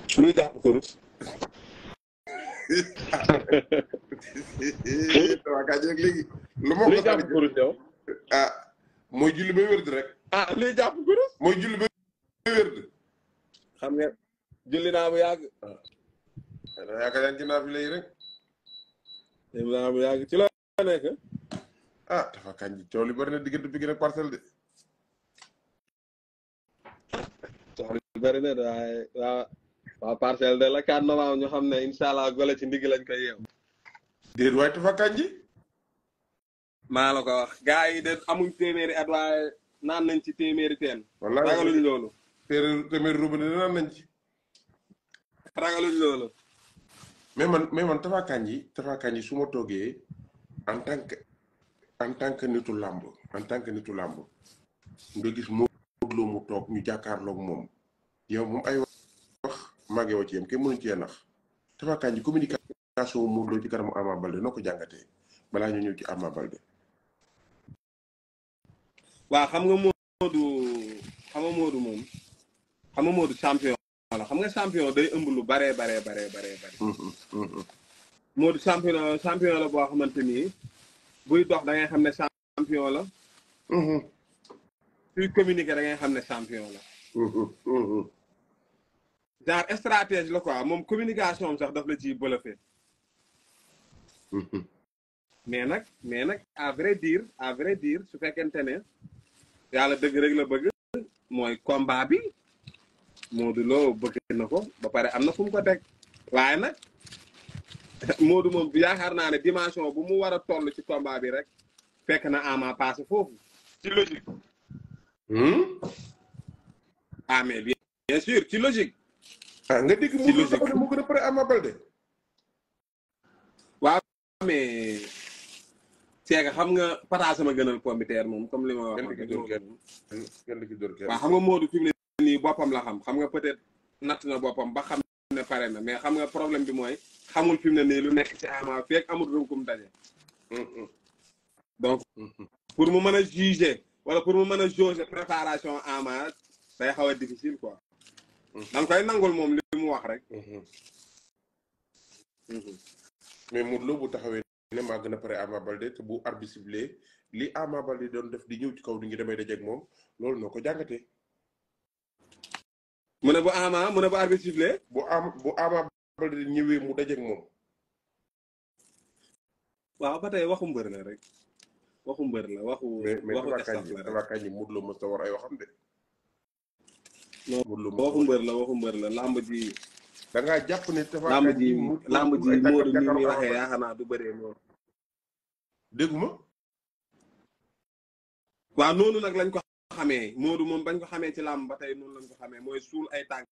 luy jàpp kurus. waa kaa jeeg léegi lu ma luy ko jàpp kurus yow. ah mooy julli ba wérd rek ah luy jàpp kurus. mooy julli ba wérd xam nga julli naa bu yàgg. da yaakaar yaa ngi ci naa fi léegi rek julli naa bu yàgg ci la nekk. ah dafa kañ ji coow li bari na diggante bi gën a parcelle de soxla yu bëri na de waaye waa waa parcelle de la 4 novembre ñu xam ne incha allah gole ci ndigg lañ koy yeew. déet waaye dafa kañ ji maa la ko wax gars yi de amuñ téeméeri at waaye naan nañ ci téeméeri teen. wallaahi ragaluñ loolu. téeméer téeméer robinet naan nañ ci ragaluñ loolu. mais man mais man Tapha Kandji Tapha Kandji su ma toogee en tant que en tant que nitu làmb en tant que nitu làmb nga gis Modou Lo mu toog ñu jàkkaarloog moom yow moom ay wax màggee wa ci yem kenn mënuñ cee nax Tapha Kandji communication Modou Lo ci kanamu Ama Baldé noo ko jàngatee balaa ñu ñëw ci Ama Baldé waaw xam nga Modou xam nga Modou moom xam nga Modou champion la xam nga champion day ëmb lu baree baree baree baree bare Modou champion champion la boo xamante ni buy dox da ngay xam ne champion la suy communiquer da ngay xam ne champion la genre stratégie la quoi moom communication am sax daf la ciy bluffé mais nag mais nag à vrai dire à vrai dire su fekkente ne yàlla dëgg rek la bëgg mooy combat bi Modou Lo bëgg na ko ba pare am na fu mu ko teg waaye nag Modou moom yaakaar naa ne dimension bu mu war a toll ci combat bi rek fekk na Ama passé foofu ci logique ah mais bien bien sûr ci logique ah nga dégg Modou Lo dafa ne moo gën a pare Ama Baldé waaw mais seega xam nga pata sama gënal pombiteer moom comme li ma wax kenn ki dóor kenn kenn ki dóor kenn waaw xam nga Modou fi mu ne nii boppam la xam xam nga peut-être natt na boppam ba xam ne pare na mais xam nga problème bi mooy xamul fi mu ne nii lu nekk ci Ama feeg amul runkum daje donc pour mu mën a juger wala pour mu mën a jauger préparation Ama day xaw a difficile quoi da nga koy nangul moom li mu wax rek mais Modou Lo bu taxawee ne maa gën a pare Ama Baldé te bu arbitre sifflé li Ama Baldé doon def di ñëw ci kaw di ngi damay dajeeg moom loolu noo ko jàngatee. mu ne bu Ama mu ne bu arbitre sifflé bu am bu Ama Baldé ñëwee mu dajeeg moom. waaw ba tey waxu mbër la rek waxu mbër la waxu mais mais waxu Tapha staff Kandji la rek Tapha Kandji Modou Lo mos a war ay waxam de. non Modou Lo waxu mbër la waxu mbër la lamb ji da ngaa jàpp ne Tapha lamb Kandji ji mu- lamb ji ay tànkam Modou ni muy jàkkaarloo waxee Ama yaakaar naa du bëree noonu dégguma waaw noonu nag lañ ko xamee Modou moom bañ ko xamee ci làmb ba tey noonu lañ ko xamee mooy suul ay tànk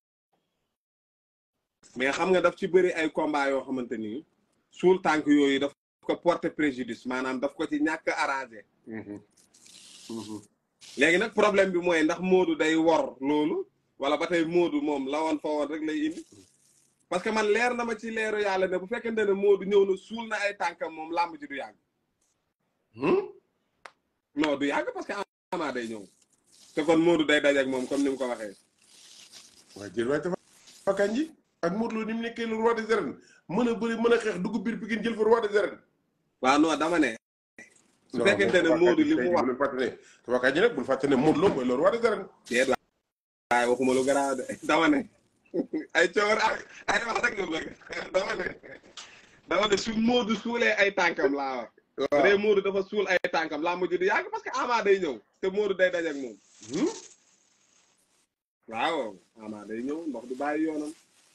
mais xam nga daf ci bëri ay combat yoo xamante ni suul tànk yooyu daf ko porter préjudice maanaam daf ko ci ñàkk arrangé léegi nag problème bi mooy ndax Modou day wor loolu wala ba tey Modou moom la woon fa woon rek lay indi parce que man leer na ma ci leeru yàlla ne bu fekkente ne Modou ñëw na suul na ay tànkam moom làmb ji du yàgg non du yàgg parce que Ama day ñëw te kon Modou day daje ak moom comme ni mu ko waxee waaye jël waaye Tapha Kandji ak Modou Lo ni mu nekkee le roi des arènes mën a bëri mën a xeex dugg biir Pikine jël fa roi des arènes. waaw non dama ne su fekkente ne Modou li mu wax bul fàtte ne Tapha Kandji nag bul fàtte ne Modou Lo mooy le roi des arènes. déet waaye waxuma lu garaaw de dama ne ay coor ak ay wax rek nga bëgg dama ne dama ne su Modou suulee ay tànkam laa wax bu dee Modou dafa suul ay tànkam laa mujj di yàgg parce que Ama day ñëw te Modou day daje ak moom waaw Ama day ñëw ndox du bàyyi yoonam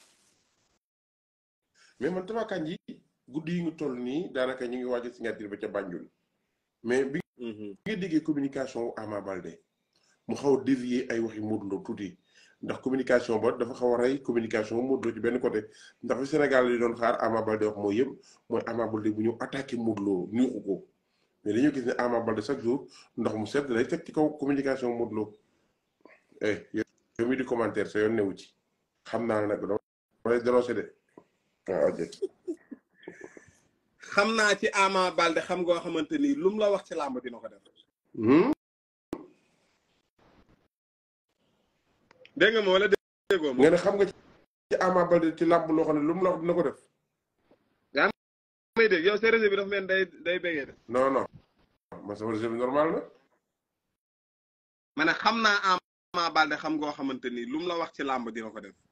mais man Tapha Kandji guddi yi ñu toll nii daanaka ñu ngi waaj a signature ba ca Banjul mais bi nga déggee communication wu Ama Baldé mu xaw a dévier ay waxi Modou Lo tuuti ndax communication ba dafa xaw a rey communication Modou Lo ci benn côté ndax fi Sénégal yi doon xaar Ama Baldé wax mooy yëpp mooy Ama Baldé bu ñëw attaqué Modou Lo nuuxu ko mais dañoo gis ne Ama Baldé chaque jour ndox mu sedd lay teg ci kaw communication Modou Lo eh yow mi di commentaire sa yoon newu ci xam naa ne nag dama lay dénoncé de waaw ok xam naa ci Ama Baldé xam ngoo xamante ni lu mu la wax ci làmb dina ko def dégg nga ma wala déggoo ma nga ne xam nga ci Ama Baldé ci làmb loo xam ne lu mu la wax dina ko def. may dégg yow sa réseau bi dafa mel day day béggee de non non man sama réseau bi normal na. ma ne xam naa Ama Baldé xam ngoo xamante ni lu mu la wax ci làmb dina ko def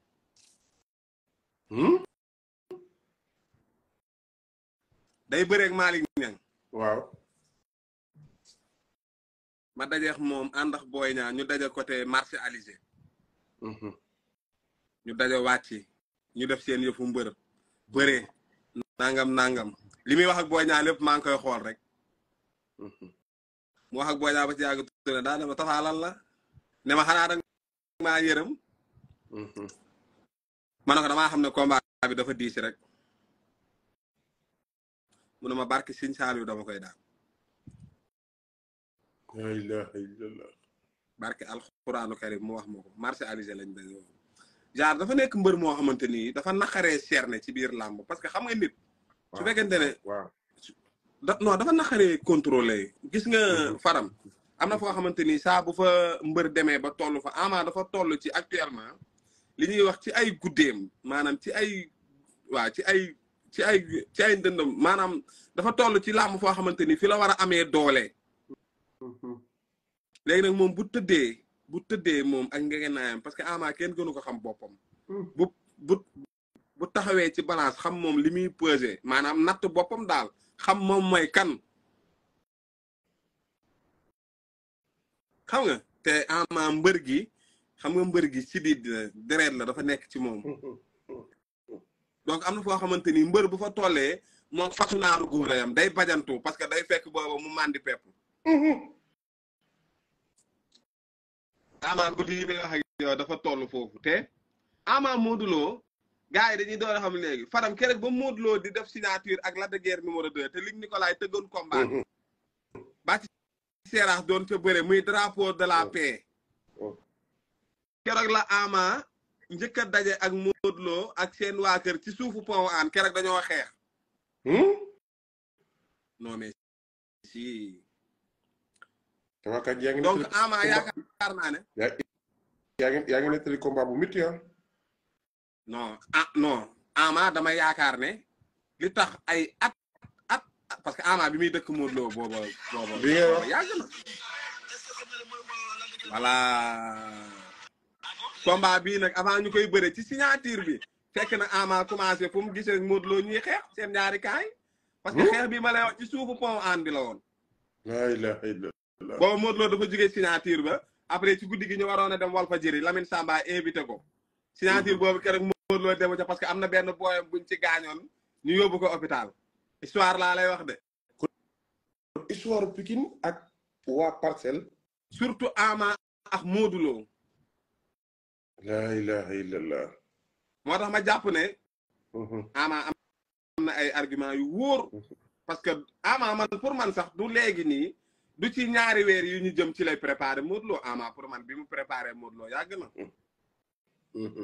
day bëreeg Malick Niang waaw. ma dajeex moom ànd ak Boy Niang ñu daje côté marché Alizé ñu daje wàcc ñu def seen yëfu mbër bëree nangam nangam li muy wax ak Boy Niang lépp maa ngi koy xool rek mu wax ak Boy Niang ba ci yàgg tuuti daa ne ma tafaalal la ne ma xanaa danga maa yërëm ma ne ko damaa xam ne combat bi dafa diis rek mu ne ma barki Sëñ Saaliw dama koy daal la ilaha illallah. barke alxuraanu karim mu wax ma ko marché Alizé lañ daje woon genre dafa nekk mbër moo xamante ni dafa naqaree cerner ci biir làmb parce que xam nga nit su fekkente ne waaw. da non dafa naqaree contrôler gis nga faram am na foo xamante ni saa bu fa mbër demee ba toll fa ama dafa toll ci actuellement li ñuy wax ci ay guddeem maanaam ci ay waa ci ay ci ay ci ay ndëndam maanaam dafa toll ci làmb foo xamante ni fi la war a amee doole léegi nag moom bu tëddee bu tëddee moom ak ngegenaayam parce que ama kenn gënu ko xam boppam bu bu bu taxawee ci balance xam moom li muy peser maanaam natt boppam daal xam moom mooy kan xam nga te ama mbër gi xam nga mbër gi ci di deret la dafa nekk ci moom donc am na foo xamante ni mbër bu fa tollee moom fatu naaru góor yam day bajantu parce que day fekk booba mu màndi pepp ama guddi yi may wax ak yow dafa toll foofu te ama Modou Lo gars yi dañuy door a xam léegi faram keroog ba Modou Lo di def signature ak Lac de Guiers numéro 2 te Luc Nicolaï tëggoon combat ba ci seeraas doon ca bëre muy drapeau de la paix keroog la ama njëkk a daje ak Modou Lo ak seen waa kër ci suufu pont aan keroog dañoo xeex non mais si sama kat yaa ngi donc nettali ama combat- yaakaar naa ne yaa yaa ngi yaa ngi nettali combat bu métti ah. non ah non ama dama yaakaar ne li tax ay at at parce que ama bi muy dëkk Modou Lo booba booba Bi ngay wax. yàgg na voilà combat bii nag avant ñu koy bëre ci signature bi fekk na ama commencé fu mu gisee Modou Lo ñuy xeex seen ñaari kaay parce que Hmm? xeex bi ma lay wax ci suufu pont aan bi la woon la ilaha illallah. booba Modou Lo dafa jógee signature ba après ci guddi gi ñu waroon a dem Walfadjri Lamine Samba invité ko signature boobu keroog Modou Lo demu ca parce que am na benn booyam buñ ci gaañoon ñu yóbbu ko hôpital histoire laa lay wax de histoire Pikine ak waa Parcelles. surtout Ama ak Modou Lo la ilaha illallah. moo tax ma jàpp ne Mhm. Ama am na ay argument yu wóor parce que Ama man pour man sax du léegi nii du ci ñaari weer yu ñu jëm ci lay préparé Modou Lo Ama pour man bi mu préparé Modou Lo yàgg na Mhm.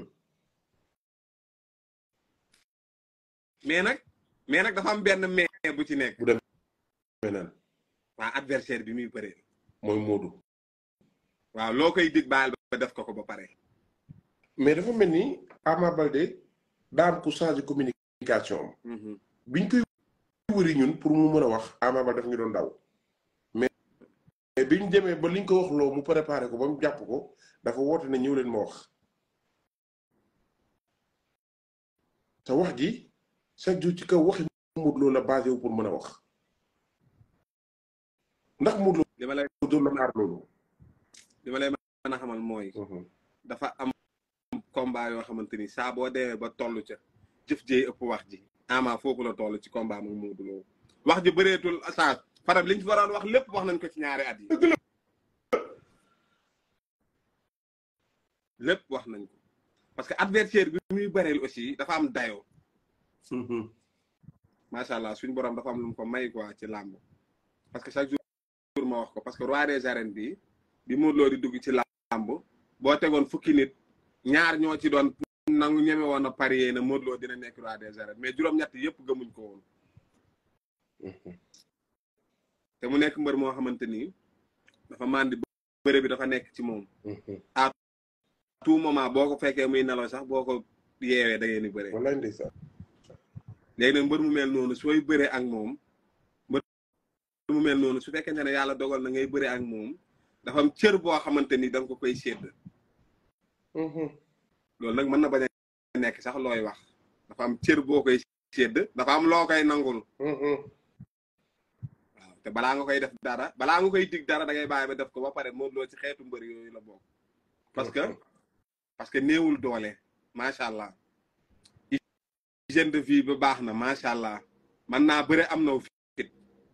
mais nag mais nag dafa am benn mais bu ci nekk beneen waa adversaire bi muy bëree mooy Modou. waaw loo koy dig baal ba def ko ko ba pare mais dafa mel ni Ama Baldé daa am ku changé communication am. Mhm. biñ koy wëri ñun pour mu mën a wax Ama Baldé daf ñu doon daw mais mais biñ demee ba liñ ko wax loo mu préparé ko ba mu jàpp ko dafa woote ne ñëw leen ma wax te wax ji chaque jour ci kaw waxi Modou Lo la basé wu pour mën a wax ndax Modou li ma lay Lo doon la xaar loolu li ma lay mën a xamal mooy dafa am combat yoo xamante ni saa boo demee ba toll ca jëf jee ëpp wax ji Ama foofu la toll ci combat mu Modou Lo wax ji bëreetul saa faram liñ fi waroon wax lépp wax nañ ko ci ñaari at yi dëgg la lépp wax nañ ko parce que adversaire bi muy bëreel aussi dafa am dayoo macha allah suñu borom dafa am lu mu ko may quoi ci làmb parce que chaque jour ma wax ko parce que roi des arènes bi bi Modou Lo di dugg ci làmb boo tegoon fukki nit ñaar ñoo ci doon nangu ñeme woon a parier na Modou Lo dina nekk roi des arènes mais juróom-ñett yëpp gëmuñ ko woon te mu nekk mbër moo xamante ni dafa màndi bëre bi dafa nekk ci moom tout moment boo ko fekkee muy nelaw sax boo ko yeewee da ngeen di bëre wallaay ndeysaan léegi nag mbër mu mel noonu sooy bëree ak moom mbër mu mel noonu su fekkente ne yàlla dogal na ngay bëree ak moom dafa am cër boo xamante ni da nga ko koy sédd loolu nag mën na bañ a nekk sax looy wax dafa am cër boo koy sédd dafa am loo koy nangul waaw te balaa nga koy def dara balaa nga koy dig dara da ngay bàyyi ba def ko ba pare Modou Lo ci xeetu mbër yooyu la bokk parce que parce que néewul doole macha allah hygiène de vie ba baax na macha allah man naa bëre am na fit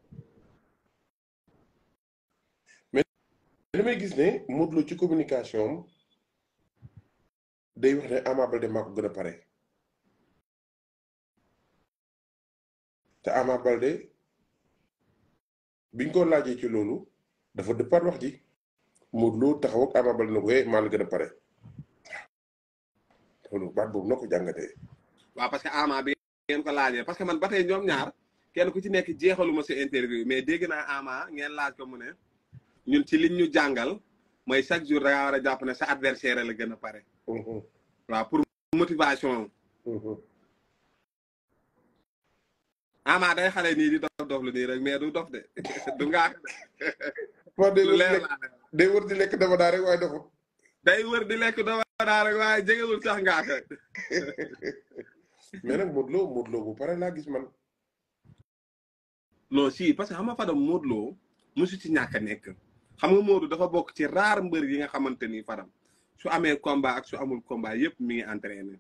damay gis ne Modou Lo ci communication am day wax ne Ama Baldé maa ko gën a pare te Ama Baldé biñ ko laajee ci loolu dafa dëppaat wax ji Modou Lo taxaw ak Ama Baldé na ko eh maa la gën a pare waaw loolu baat boobu na ko jàngatee. waaw parce que Ama bi ngeen ko laajee parce que man ba tey ñoom ñaar kenn ku ci nekk jeexaluma sa interview mais dégg naa Ama ngeen laaj ko mu ne ñun ci liñ ñu jàngal mooy chaque jour da ngaa war a jàpp ne sa adversaire la gën a pare. waaw pour motivation Ama day xale nii di dof dof lu nii rek mais du dof de du ngaak de. lu leer laa day wër di lekk dama daa rek waaye doxul. day wër di lekk dama daa rek waaye jegewul sax ngaak mais nag Modou Lo Modou Lo bu pare laa gis man. non si parce que xam nga Fadam Modou Lo mosu ci ñàkk a nekk xam nga Modou dafa bokk ci raar mbër yi nga xamante ni Fadam su amee combat ak su amul combat yépp mi ngi entraîné.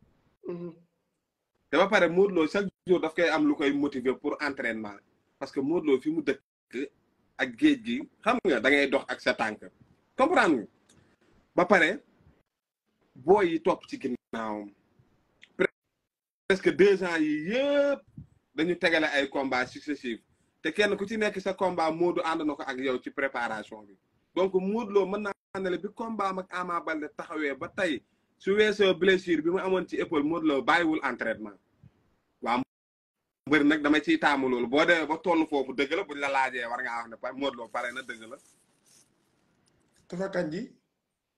te ba pare Modou Lo chaque jour daf koy am lu koy motiver pour entraînement parce que Modou Lo fi mu dëkk ak géej gi xam nga da ngay dox ak sa tànk comprendre nga ba pare booy yi topp ci ginnaawam presque deux ans yi yëpp dañu tegale ay combat successifs te kenn ku ci nekk sa combat Modou ànd na ko ak yow ci préparation bi donc Modou Lo mën naa ne bi combat ak Ama Baldé taxawee ba tey su weesoo blessure bi mu amoon ci épaule Modou Lo bàyyiwul entraînement waaw mbër nag dama ciy taamu loolu boo demee ba toll foofu dëgg la buñ la laajee war ngaa wax ne Modou Lo pare na dëgg la Tapha Kandji